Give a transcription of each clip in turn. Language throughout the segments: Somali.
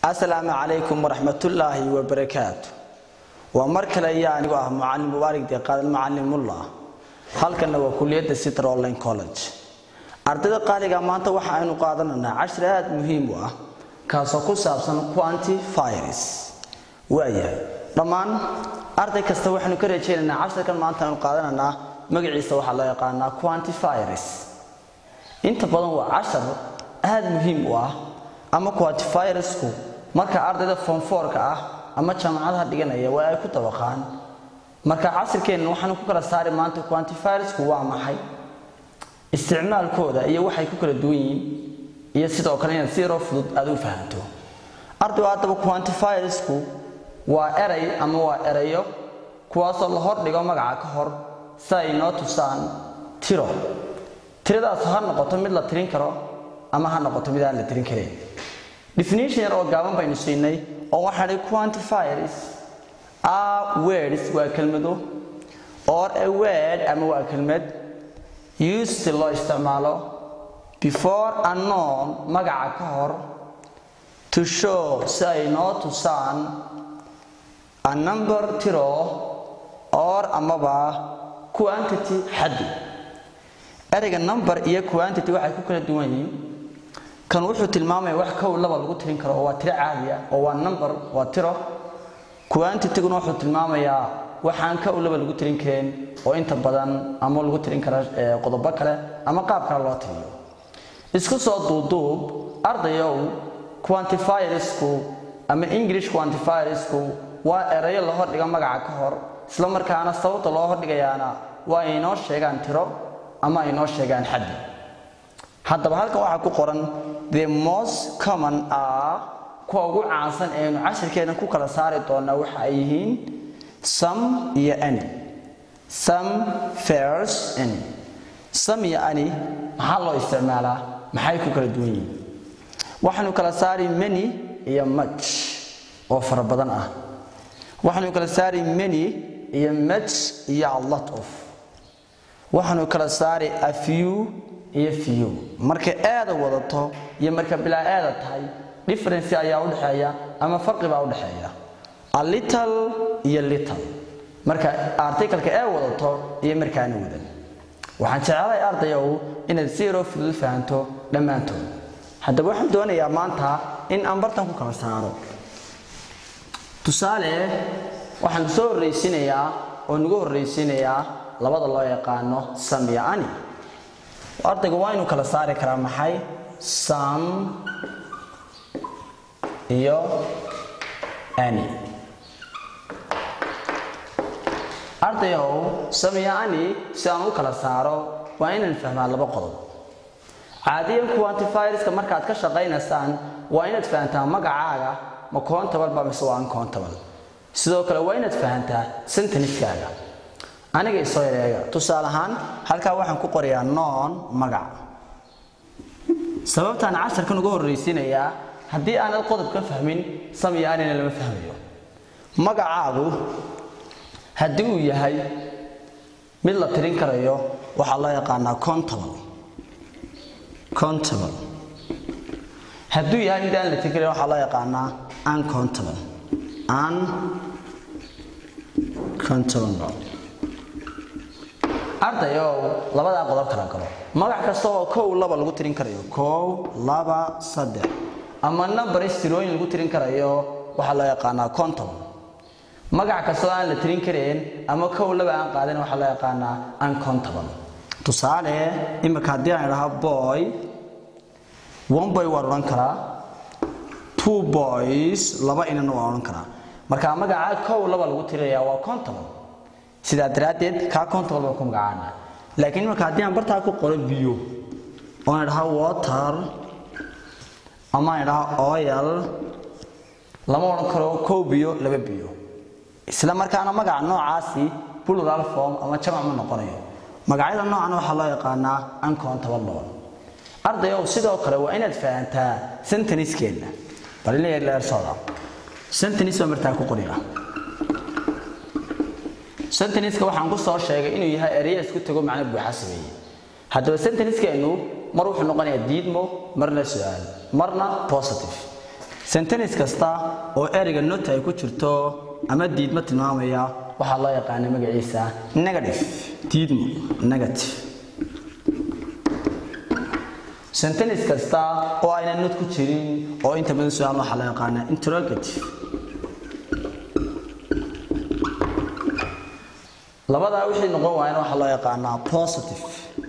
asalaamu calaykum waraxmatullaahi wabarakaatu waa mar kale ayaa anigu ah mucalin mubaarig deeqaadan macalimullah halkanna waa kuliyadda sitra online college ardayda qaaliga maanta waxa aynu qaadanaynaa cashir aada muhiim u ah kaasoo ku saabsan quantifiers waayahay dhammaan arday kasta waxaynu ka rajaynaynaa cashirkan maanta aynu qaadanaynaa magaciisa waxaa loo yaqaanaa quantifiers inta badan waa cashar aada muhiim u ah ama quantifiersku marka ardayda fonfoorka ah ama jaamacadaha dhiganaya waa ay ku dabaqaan marka casirkeenna waxaanu ku kala saari maanta quantifiersku waa maxay isticmaalkooda iyo waxay ku kala duwan yihiin iyo sidoo kale inaad si yaroo fudud aad u fahanto ardaygu haddaba quantifiersku waa eray ama waa erayo kuwaasoo la hordhigo magaca ka hor si ay noo tusaan tiro tiradaas ha noqoto mid la tirin karo ama ha noqoto mid aan la tirin karin definition yar oo gaaban baynu siinay oo waxaa dhi quantifiers are words waa kelmado or a word ama waa kelmad used si loo isticmaalo before unknown magaca ka hor to show si ay noo tusaan a number tiro or amaba quantity xaddi ereyga number iyo quantity waxay ku kala duwan yihiin kan wuxuu tilmaamaya wax kow laba lagu tirin karo oo waa tiro caadi ah oo waa number waa tiro quantityguna wuxuu tilmaamayaa waxaan kow laba lagu tirin karin oo inta badan ama lagu tirin kara qodobo kale ama qaab kale loo tiriyo isku soo duuduub ardayow quantifiersku ama english quantifiersku waa erayo la hordhiga magaca ka hor isla markaana sababta loo hordhigayaana waa ay inoo sheegaan tiro ama ay inoo sheegaan xaddi haddaba halkan waxaa ku qoran the most common ah kuwa ugu caansan eenu cashirkeena ku kala saari doonaa waxa ay yihiin some iyo any some fairs any some iyo any maxaa loo isticmaalaa maxay ku kala duwan yihiin waxaanu kala saari many iyo much oo fara badan ah waxaanu kala saari many iyo much iyo a lot of waxaanu kala saari a few iyo few marka aada wadato iyo marka bilaa aada tahay difference ayaa u dhexeeya ama farqi baa u dhexeeya a little iyo little marka articalka ee wadato iyo markaana wadan waxaan jecelahay ardayow inaad si yaroo fudud fahanto dhammaantood haddaba waxaan doonayaa maanta in aan bartan ku kala saaro tusaale waxaan soo horraysiinayaa oo nagu horraysiinayaa labada loo yaqaano sam iyo ani ardayga waa inuu kala saari karaa maxay sam iyo ani ardayow sam iyo ani si aan u kala saaro waa inaan fahmaa laba qodob caadiyan quantifierska markaad ka shaqaynaysaan waa inaad fahantaa magacaaga ma koontable ba mise waa uncountable sidoo kale waa inaad fahantaa senteniskaaga aniga isoo yareega tusaale ahaan halkaa waxaan ku qorayaa noon magac sababtaan casharkan uga horraysiinayaa haddii aanad qodob ka fahmin sam iyo anina lama fahmayo magacaagu haddii uu yahay mid la tirin karayo waxaa loo yaqaanaa contable contable hadduu yahay mid aan la tirin karayo waxaa loo yaqaanaa uncontable uncontable ardayow labadaa qodob kala galo magac kasta oo kow laba lagu tirin karayo kow laba saddex ama numberis tirooyin lagu tirin karayo waxaa loo yaqaanaa contable magac kasta oo aan la tirin kareen ama kow laba aan qaadin waxaa loo yaqaanaa uncontable tusaale imika haddii aan idhaha boy one boy waan odhan karaa two boys laba inana waan odhan karaa marka magaca kow laba lagu tirinayaa waa contable sidaa daraaddeed kaa contable baa ku magacaana laakiin marka haddii aan bartaa ku qoro biyo oon idhaha water ama aan idhaha oil lama odhan karo kow biyo laba biyo isla markaana magaca noocaasi plural form ama jamac ma noqonayo magacyada noocan waxaa loo yaqaanaa uncountable loan ardayow sidoo kale waa inaad fahantaa senteniskeena bal in leersooda sentenis baa martaa ku qoriya senteniska waxaan ku soo sheegay inuu yahay ereya isku tago macno buuxa sameeye haddaba senteniskeenu mar wuxuu noqonayaa diidmo marna su-aal marna positive sentence kasta oo ereyga not ay ku jirto ama diidmo tilmaamaya waxaa loo yaqaana magaciisa negative diidmo negative sentence kasta oo ayna not ku jirin oo inta badan su-aal waxaa loo yaqaana interrogative labadaa wixii noqon waayana waxaa loo yaqaanaa positive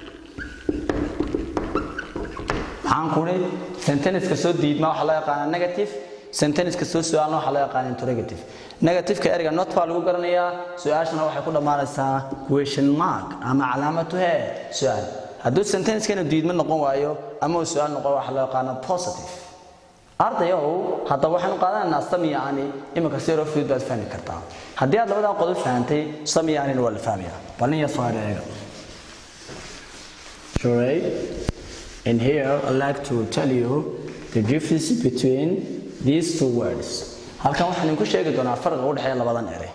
maxaan kuni sentence kastoo diidma waxaa loo yaqaanaa negative sentence kastoo su-aalna waxaa loo yaqaanaa interrogative negativeka ereyga not baa lagu garanayaa su-aashana waxay ku dhammaanaysaa question mark ama calaamatu hee su-aal hadduu sentencekana diidmo noqon waayo ama uu su-aal noqon waxaa loo yaqaanaa positive ardayow haddaba waxaanu qaadanaynaa samiya ani iminka si yaroo fudud baad fahmi kartaa haddii aad labadaa qodob fahantay samiya anina waa la fahmaya balin yar soo eega Sure. And here I'd like to tell you the difference between these two words. Halkan waxaan idinku sheegi doonaa farqiga u dhexeeya labadan erey.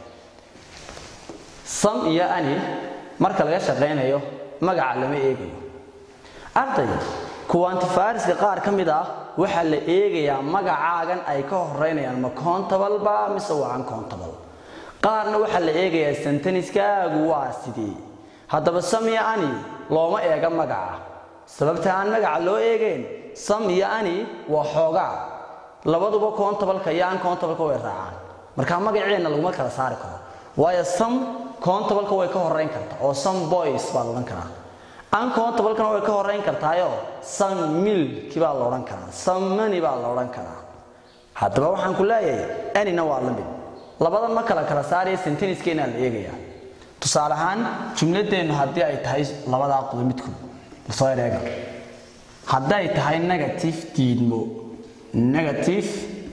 Some iyo ani marka laga shaqeynayo magaca lama eegayo. Arday quantifiers-ka qaar ka mid ah waxaa la eegayaa magacaagan ay ka horeynayaan ma countable ba mise waa uncountable. Qaarna waxaa la eegayaa sentence-kaagu waa sidee. Haddaba some iyo ani looma eega magaca. sababta aan magaca loo eegayn sam iyo ani waa xoogaa labaduba countableka iyo uncountable-ka way raacaan marka magaceena laguma kala saari karo waayo sam countableka way ka horeyn kartaa oo some boys baa la odhan karaa uncountable-kana way ka horeyn kartaayo some milk baa la odhan karaa some money baa la odhan karaa haddaba waxaan ku leeyahay anina waa la mid labadan ma kala kala saaraya senteniskeenaa la eegayaa tusaale ahaan jumladeennu haddii ay tahay labadaa qodob midkood soo ereega hadday tahay negative diidmo negative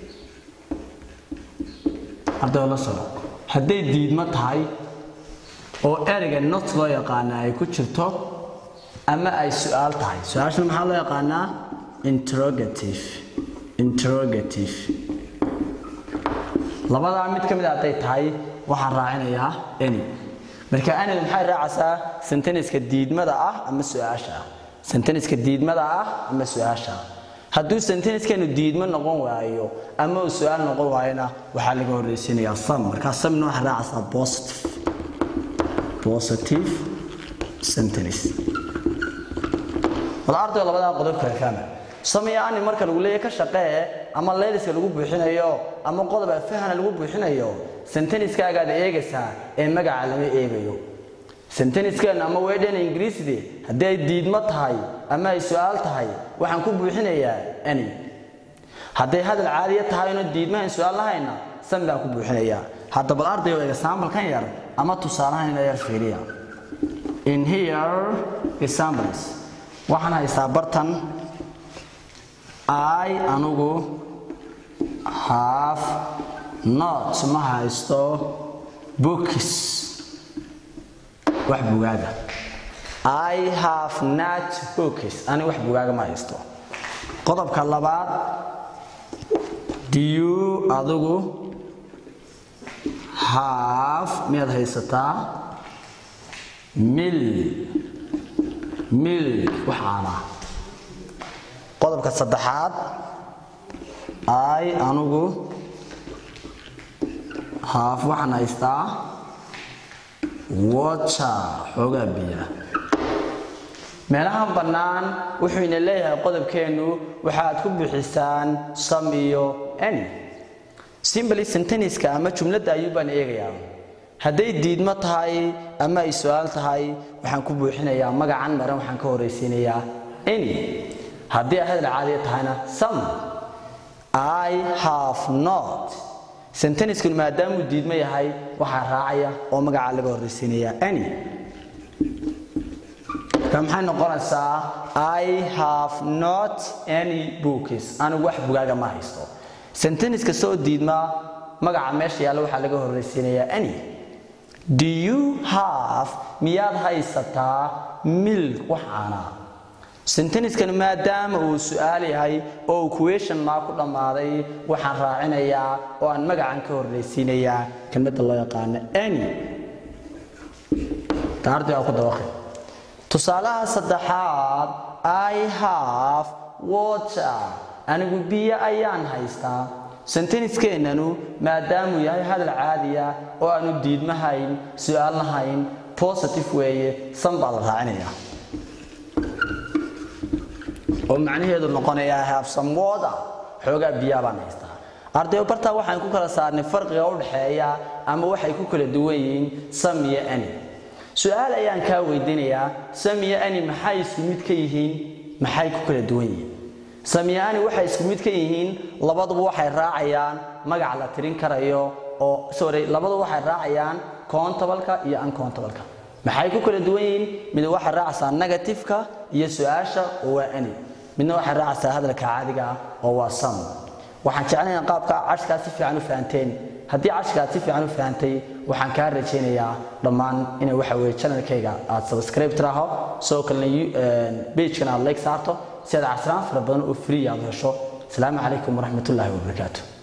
ardayoo la socdo hadday diidmo tahay oo ereyga not loo yaqaana ay ku jirto ama ay su-aal tahay su-aashana maxaa loo yaqaanaa interrogative interrogative labadaa mid ka mid a hadday tahay waxaan raacinayaa any marka anid maxay raacaysaa senteniska diidmada ah ama su-aasha ah senteniska diidmada ah ama su-aasha ah hadduu senteniskanu diidmo noqon waayo ama uu su-aal noqon waayona waxaa laga horreysiinayaa sam markaa samna waxay raacaysaa positive positive sentence wada ardayo labadaa qodob kale fahma samaya ani marka lagu leeyahay ka shaqee ama leeliska lagu buuxinayo ama qodob afahana lagu buuxinayo senteniskaagaad eegaysaa ee magaca lama eegayo senteniskan ama weedhan ingiriiside haddii ay diidmo tahay ama ay su-aal tahay waxaan ku buuxinayaa ani hadday hadal caadiya tahayno diidmahan su-aal lahayna san baan ku buuxinayaa hadda bal ardayo example-kan yar ama tusaalahan ina yar fiiriya in here examples waxaan haystaa bartan i anugu have not ma haysto books wax bugaaga i have not books ani wax bugaaga ma haysto qodobka labaad do you adigu have miyaad haysataa mil mil wax caana qodobka saddexaad i anugu haaf waxaan haystaa water xoogaa biya meelahan bannaan wuxuu ina leeyahay qodobkeennu waxaad ku bixisaan sam iyo any simbly senteniska ama jumladda ayuu baan eegayaa hadday diidmo tahay ama ay su-aal tahay waxaan ku buuxinayaa magacan maran waxaan ka horraysiinayaa any haddii ay hadal caadiya tahayna some i have not senteniskun maadaamuu diidmo yahay waxaa raacaya oo magacaa laga horraysiinaya any ka maxay noqonaysaa i have not any books anigu wax bugaaga ma haysto sentenis kasta oo diidma magaca meesha yaalla waxaa laga horraysiinayaa any do you have miyaad haysataa milk wax caanaa senteniskan maadaama uu su-aal yahay oo uu question maa ku dhammaaday waxaan raacinayaa oo aan magacan ka horraysiinayaa kelmadda loo yaqaano any taardi waa ku dabaqi tusaalaha saddexaad i have water anigu biyo ayaan haystaa senteniskeenanu maadaamuu yahay hadal caadiya oo aanu diidmahayn su-aal lahayn positive weeye san baa la raacinayaa oo macnaheedu noqonayaa have some water xoogaa biyaa baan haystaa ardayo bartaa waxaan ku kala saarnay farqiga u dhexeeya ama waxay ku kala duwan yihiin sam iyo ani su-aal ayaan kaa weydiinayaa sam iyo ani maxay isku mid ka yihiin maxay ku kala duwan yihiin sam iyo ani waxay isku mid ka yihiin labaduba waxay raacayaan magac la tirin karayo oo sorry labaduba waxay raacayaan countableka iyo uncountableka maxay ku kala duwan yihiin mid waxay raacaysaa negativeka iyo su-aasha oo waa ani midna waxay raacaysaa hadalka caadiga ah oo waa sam waxaan jeclayaa qaabka cashkaa si fiican u fahanteen haddii cashkaad si fiican u fahantay waxaan kaa rajaynayaa dhammaan inay waxa weye channelkayga aad subscribe tiraaho sidoo kalena pagekana aad like saarto si aad casraan fara badan oo free aad hesho asalaamu calaykum waraxmatullaahi wabarakaatu